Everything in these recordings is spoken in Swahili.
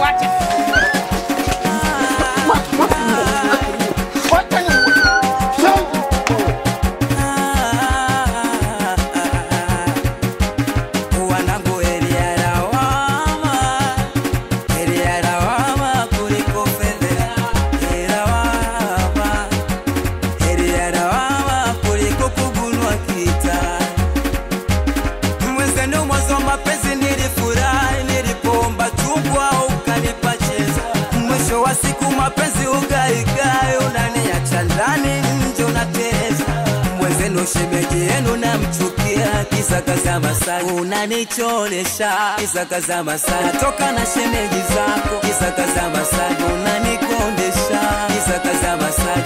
wacha. Wacha ni wanangu heri ya lawama, heri ya lawama kuliko fedheha. Heri ya lawama, heri ya lawama kuliko kugunwa kitani. Mwenzenu mwanzo wa mapenzi nilifurahi, nilipoomba chungwa ukanipa cheza. Mwisho wa siku mapenzi ugaigai, unaniacha ndani nje unateleza. Mwenzenu shemeji yenu namchukia, kisa kaza Masai unanicholesha, kisa kaza Masai natoka na shemeji zako, kisa kaza Masai unanikondesha, kisa kaza Masai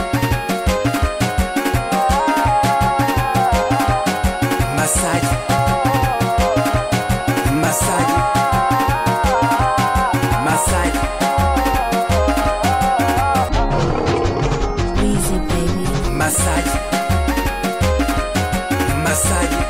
Masaji Masaji Masaji Easy, baby. Masaji Masaji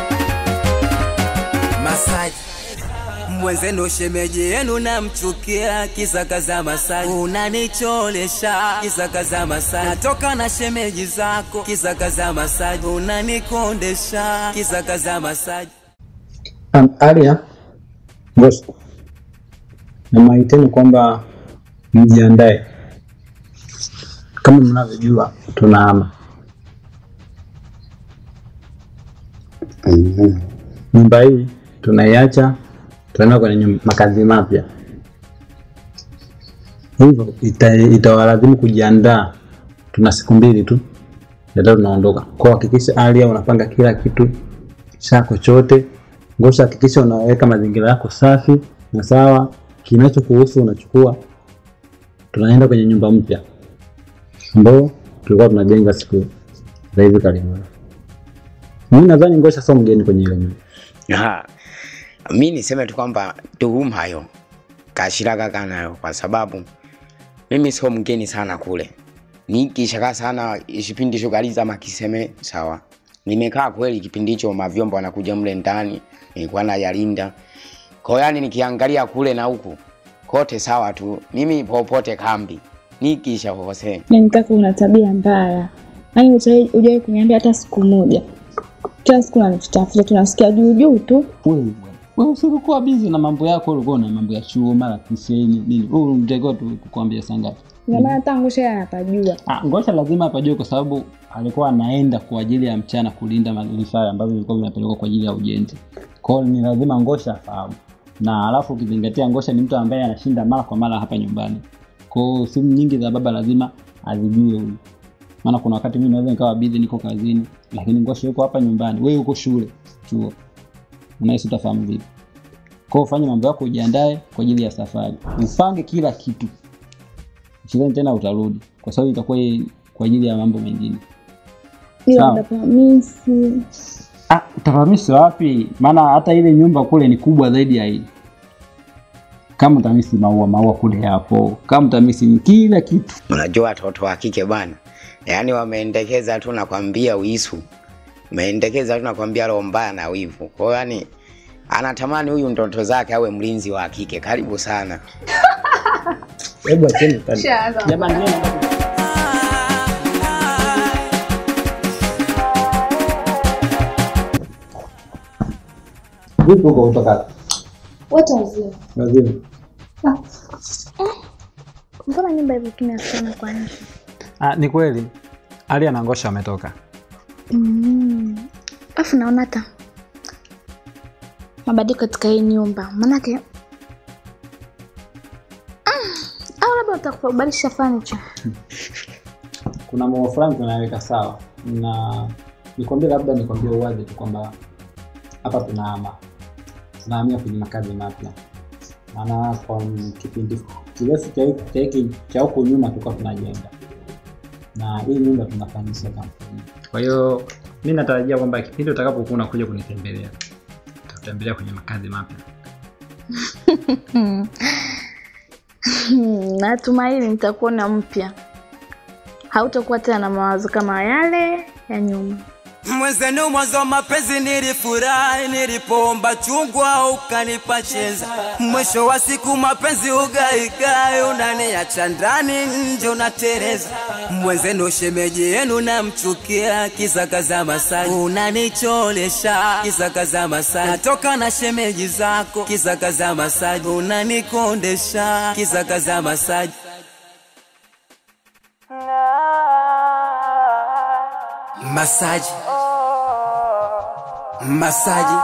Masaji mwenzenu shemeji yenu namchukia kisa kaza Masai unanicholesha kisa kaza Masai natoka na shemeji zako kisa kaza Masai unanikondesha kisa kaza Masai Um, Alia, Ngosi, namaiteni kwamba mjiandae. Kama mnavyojua tunahama nyumba hii, tunaiacha tunaenda kwenye nyum- makazi mapya, hivyo ita- itawalazimu kujiandaa. Tuna siku mbili tu ndio tunaondoka. Kwa hakikisha Alia unapanga kila kitu chako chote. Ngosha, hakikisha unaweka mazingira yako safi na sawa. Kinachokuhusu unachukua. Tunaenda kwenye nyumba mpya ambayo tulikuwa tunajenga siku za hivi karibuni. Mimi nadhani Ngosha sio mgeni kwenye ile nyumba. Aha. Mi niseme tu kwamba tuhuma hayo kashiraga kanayo kwa sababu mimi sio mgeni sana kule, nikishakaa sana kipindi hicho kaliza makiseme sawa. Nimekaa kweli kipindi hicho, mavyombo anakuja mle ndani, nilikuwa nayalinda kwa hiyo yani, nikiangalia kule na huku kote sawa tu, mimi popote kambi nikisha kose Nitaka una tabia mbaya, yaani hujawahi kuniambia hata siku moja. Kila siku unanitafuta, tunasikia juu juu tu. Wewe bwana. Wewe usilikuwa busy na mambo yako, ulikuwa na mambo ya chuo mara kiseni nini. Wewe unatakiwa tu kukuambia saa ngapi? Ndio maana hata Ngosha yeye anapajua. Ah, Ngosha lazima apajue kwa sababu alikuwa anaenda kwa ajili ya mchana kulinda vifaa ambavyo vilikuwa vinapelekwa kwa ajili ya ujenzi. Kwa hiyo ni lazima Ngosha afahamu. Na alafu ukizingatia Ngosha ni mtu ambaye anashinda mara kwa mara hapa nyumbani. Kwa hiyo simu nyingi za baba lazima azijue huyu. Maana kuna wakati mimi naweza nikawa busy niko kazini, lakini Ngosha yuko hapa nyumbani, wewe uko shule, chuo. Unahisi utafahamu vipi? Kwa hiyo fanya mambo yako, ujiandae kwa ajili ya safari, upange kila kitu sidhani tena utarudi kwa sababu itakuwa hii kwa ajili ya mambo mengine. Ila Sawa. ndapamisi. Ah, utahamisi wapi? Maana hata ile nyumba kule ni kubwa zaidi ya hii. Kama utamisi maua, maua kule yapo. Kama utamisi kila kitu. Unajua watoto wa kike bana, yaani wameendekeza tu nakwambia uisu, umeendekeza tu nakwambia roho mbaya na wivu. Kwa hiyo yani anatamani huyu ndoto zake awe mlinzi wa kike. Karibu sana. Hebu acheni tani. Jamani, mimi Vipi huko kutoka? Wote wazima. Lazima. Mbona nyumba hivyo kimya sana kwa nje? Ah, ni kweli. Ali na Ngosha ametoka. Mm. Alafu naona hata mabadiliko katika hii nyumba, maanake Mm. au labda utakubadilisha furniture. kuna mambo fulani tunaweka sawa na nikwambie labda nikwambie uwazi tu kwamba hapa tunahama tunahamia kwenye makazi mapya maana kwa kipindi kirefu cha hiki- cha hiki cha huku nyuma tulikuwa tunajenga na hii nyumba tunafanyiza kampuni kwa hiyo mi natarajia kwamba kipindi utakapokuwa unakuja kunitembelea tutatembelea kwenye makazi mapya Hmm, Natumaini nitakuona mpya, hautakuwa tena na mawazo kama yale ya nyuma. Mwenzenu mwanzo wa mapenzi nilifurahi, nilipoomba chungwa ukanipa chenza. Mwisho wa siku mapenzi ugaigai, unaniacha ndani nje unatereza. Mwenzenu shemeji yenu namchukia, kisa kaza masaji unanicholesha, kisa kaza masaji natoka na shemeji zako, kisa kaza masaji unanikondesha, kisa kaza masaji masaji masaji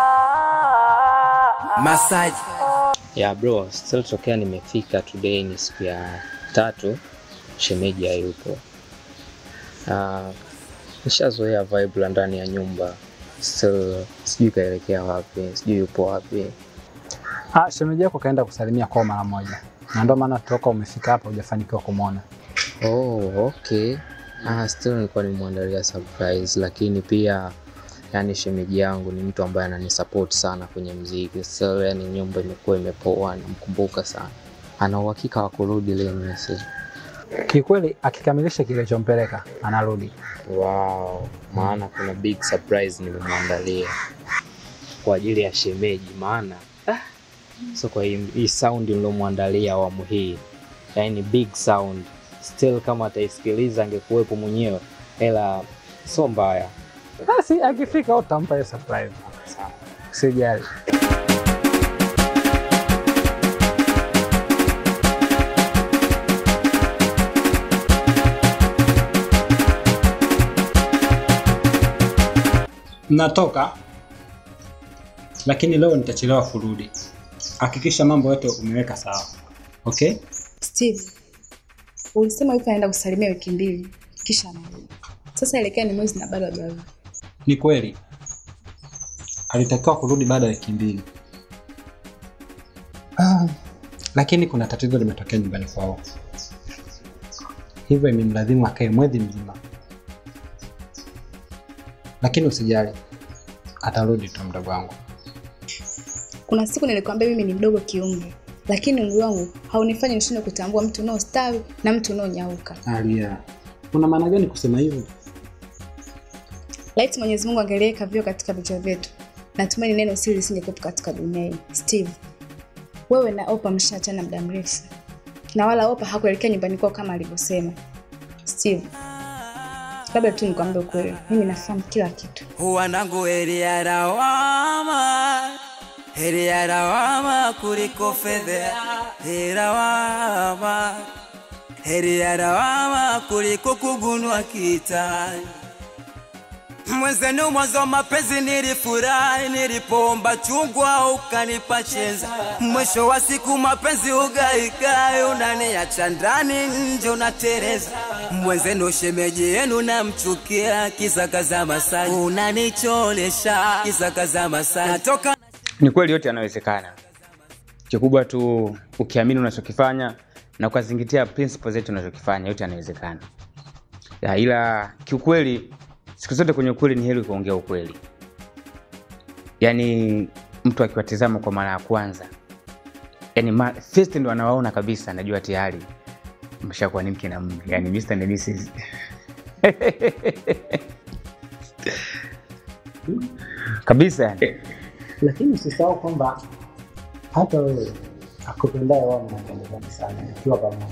masaji ya bro still tokea nimefika today ni siku ya tatu shemeji hayupo uh, nishazoea vibe la ndani ya nyumba still sijui kaelekea wapi sijui yupo wapi Ah, shemeji yako kaenda kusalimia kwao mara moja, na ndio maana toka umefika hapa hujafanikiwa kumwona. oh okay ah, still nilikuwa nimwandalia surprise lakini pia yani shemeji yangu ni mtu ambaye ananisupport sana kwenye mziki still yani nyumba imekuwa imepoa namkumbuka sana ana uhakika wa kurudi leo message Kikweli akikamilisha kilichompeleka anarudi. Wow, maana kuna big surprise nimemwandalia kwa ajili ya shemeji, maana ah, so kwa hii, hii sound nilomwandalia awamu hii, yani big sound still, kama ataisikiliza angekuwepo mwenyewe, ila so mbaya. Basi akifika utampa hiyo surprise. Sijali. Natoka lakini leo nitachelewa kurudi. Hakikisha mambo yote umeweka sawa, okay? Steve, ulisema yupo anaenda kusalimia wiki mbili kisha anarudi. Sasa elekea ni mwezi na bado hajarudi. Ni kweli alitakiwa kurudi baada ya wiki mbili, ah, lakini kuna tatizo limetokea nyumbani kwao, hivyo imemlazimu akae mwezi mzima. Lakini usijali, atarudi tu mdogo wangu. Kuna siku nilikwambia mimi ni mdogo kiumri, lakini umri wangu haunifanyi nishindwe kutambua mtu unaostawi na mtu unaonyauka. Alia, una maana gani kusema hivyo? Laiti Mwenyezi Mungu angeliweka vio katika vichwa vyetu, natumaini neno siri lisingekuwepo katika dunia hii. Steve, wewe na Opa mshaachana muda mrefu, na wala Opa hakuelekea nyumbani kwao kama alivyosema. Steve, labda tu nikwambie ukweli, mimi nafahamu kila kitu. wanangu heri ya lawama heri ya lawama kuliko fedha heri lawama heri ya lawama kuliko kugunwa kitani mwenzenu mwanzo wa mapenzi nilifurahi nilipoomba chungwa ukanipa chenza mwisho wa siku mapenzi ugaigai unaniacha ndani nje unatereza mwenzenu shemeji yenu namchukia kisa kaza masaji unanicholesha kisa kaza masaji natoka ni kweli yote yanawezekana kikubwa tu ukiamini unachokifanya na ukazingatia principle zetu unachokifanya yote yanawezekana ya, ila kiukweli siku zote kwenye ukweli ni heri kuongea ukweli yaani mtu akiwatizama kwa mara ya kwanza yani ma, first ndo anawaona kabisa najua tayari mshakuwa ni mke na mme yani Mr. and Mrs. kabisa yani. Lakini usisahau kwamba hata wewe akupendaye wao mnapendezana sana ikiwa pamoja.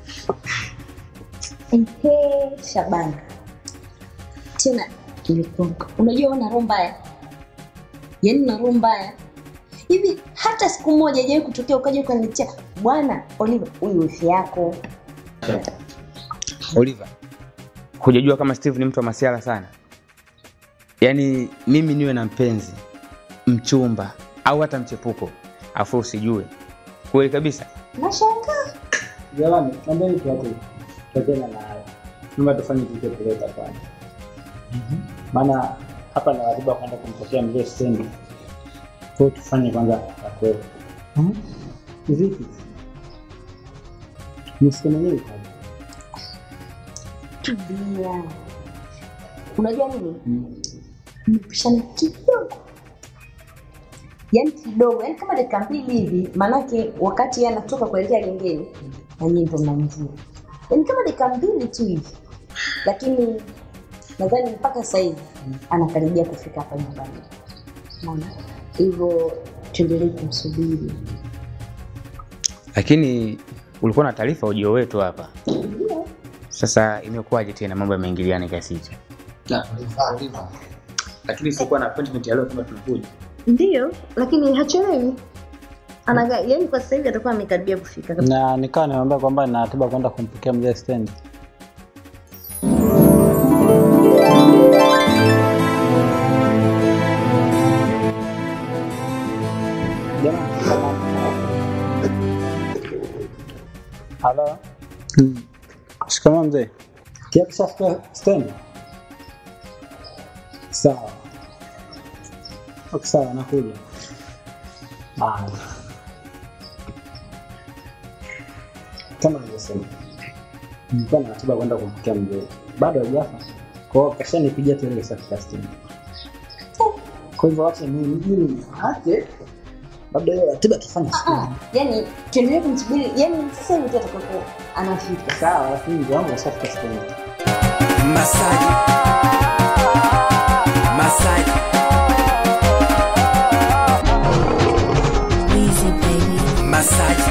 Ehe, Shabana, tena nilikumbuka. Unajua una roho mbaya, yaani una roho mbaya hivi. Hata siku moja haijawahi kutokea ukaja ukaniletea bwana Oliva, huyu wifi yako. Oliver, hujajua kama Steve ni mtu wa masiala sana. Yaani mimi niwe na mpenzi, mchumba au hata mchepuko, afu usijue kweli kabisa. Nashangaa Jamani, naomba tuache tuachane na hayo. Naomba tufanye kitu kuleta kwanza. Maana hapa na ratiba kwenda kumpokea mzee stendi. Kwa hiyo tufanye kwanza ya kweli. Vipi? Msikia mwenyewe kaje? tulia. Unajua nini, mmepishana kidogo, yaani kidogo, yaani kama dakika mbili hivi, maanake wakati yeye anatoka kuelekea gengeni na nyinyi ndo mnamjua, yaani kama dakika mbili tu hivi, lakini nadhani mpaka sasa hivi anakaribia kufika hapa nyumbani Unaona? hivyo tuendelee kumsubiri Lakini ulikuwa na taarifa ujio wetu hapa. Sasa imekuwaje tena mambo yameingiliana kiasi hicho? Lakini sikuwa na appointment ya leo kama tunakuja. ndio lakini hachelewi Anaga, yani kwa sasa hivi atakuwa amekaribia kufika na nikawa nimeambia kwamba nina ratiba kwenda kumpokea mzee stendi halo shikamoo mzee kiakishafika stendi sawa okay, sawa nakuja Haya. kama nilivyosema nilikuwa na ratiba kwenda kumpokea mzee bado hajafa kwao kashanipigia tu ile safi casting kwa hivyo wacha mimi mimi aje labda hiyo ratiba tufanye siku Ah, yani tuendelee kumsubiri yani sasa hivi tu atakapo anafika sawa lakini mzee wangu ashafika stendi Masaji. Masaji. Masaji.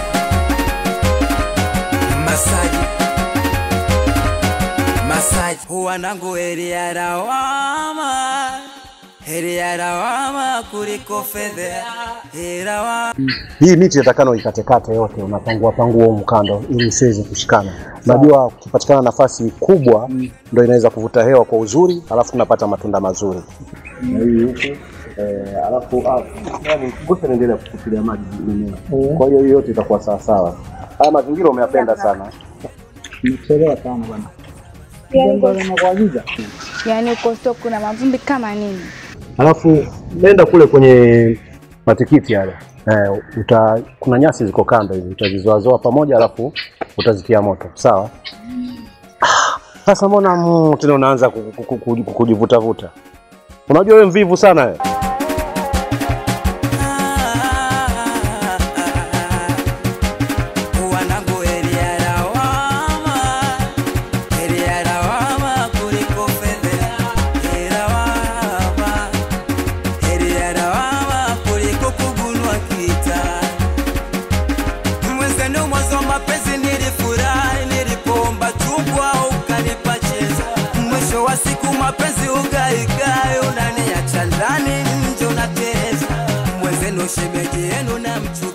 Masaji. Masaji. Wanangu heri ya lawama, heri ya lawama kuliko fedha, heri lawama hii miti inatakana uikatekate yote, unapangua pangua huu mkando ili isiweze kushikana. Najua ukipatikana nafasi kubwa ndo inaweza kuvuta hewa kwa uzuri, alafu tunapata matunda mazuri. Na hii huku eh, alafu ah, yani ngoja niendelee kukupilia maji mimea. Kwa hiyo hiyo yote itakuwa sawa sawa. Haya mazingira umeyapenda sana. nimechelewa sana bwana jambo linakuagiza yaani uko sio kuna mavumbi kama nini Alafu nenda kule kwenye matikiti yale eh, uta, kuna nyasi ziko kando hivi, utazizoazoa pamoja, alafu utazitia moto, sawa? Ah, Sasa mbona mm, tena unaanza ku- ku- ku- ku- kujivutavuta? Unajua wewe mvivu sana wewe. wanangu heri ya lawama, heri ya lawama kuliko fedha, heri ya lawama, heri ya lawama kuliko kugunwa kita. Mwenzenu mwanzo wa mapenzi nilifurahi, nilipoomba chungwa ukanipa cheza. Mwisho wa siku mapenzi ugaigai, unaniacha ndani nje unateza. Mwenzenu shemeji yenu na mchu